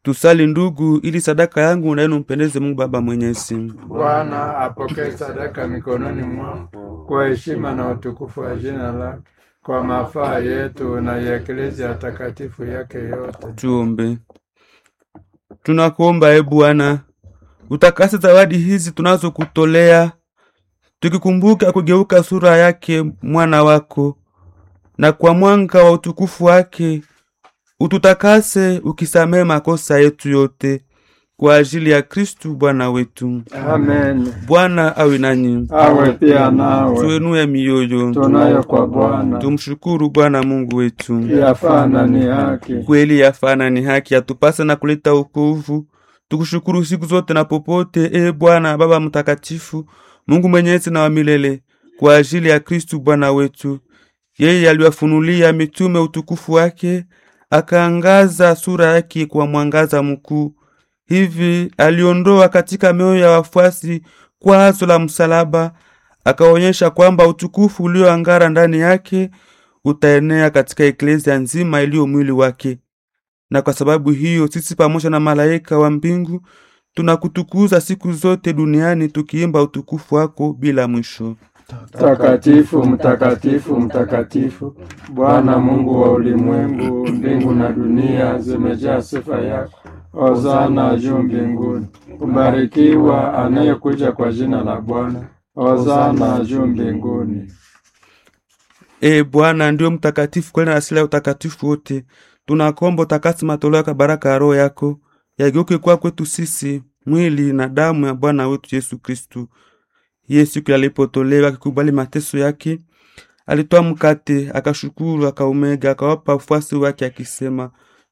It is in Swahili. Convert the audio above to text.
Tusali ndugu, ili sadaka yangu na yenu mpendeze Mungu Baba Mwenyezi. Bwana apokee sadaka mikononi mwako kwa heshima na utukufu wa jina lake, kwa mafaa yetu na ya eklezia takatifu yake yote. Tuombe. Tunakuomba e Bwana, utakase zawadi hizi tunazokutolea, tukikumbuka kugeuka sura yake mwana wako, na kwa mwanga wa utukufu wake ututakase, ukisamehe makosa yetu yote, kwa ajili ya Kristu Bwana wetu. Amen. Bwana awe nanyi, Awe pia nawe. tuenue mioyo, Tunayo kwa Bwana. tumshukuru Bwana Mungu wetu. Yafaa na ni haki. kweli yafana ni haki yatupasa na kuleta wokovu. Tukushukuru siku zote na popote, e Bwana Baba Mtakatifu, Mungu mwenyezi na wa milele, kwa ajili ya Kristu Bwana wetu. Yeye aliwafunulia mitume utukufu wake, akaangaza sura yake kwa mwangaza mkuu. Hivi aliondoa katika mioyo ya wafuasi kwazo la msalaba, akaonyesha kwamba utukufu ulioangara ndani yake utaenea katika eklezia nzima iliyo mwili wake. Na kwa sababu hiyo sisi pamoja na malaika wa mbingu tunakutukuza siku zote duniani tukiimba utukufu wako bila mwisho. Mtakatifu, mtakatifu, mtakatifu, Bwana Mungu wa ulimwengu, mbingu na dunia zimejaa sifa yako. Hosana juu mbinguni. Kubarikiwa anayekuja kwa jina la Bwana. Hosana juu mbinguni. E Bwana ndio mtakatifu kweli na asili ya utakatifu wote. Tunakomba utakasi matoleo ya baraka ya Roho yako yageuke kwa kwetu sisi mwili na damu ya Bwana wetu Yesu Kristu. Yeye siku alipotolewa akikubali mateso yake, alitoa mkate, akashukuru, akaumega, akawapa wafuasi wake akisema,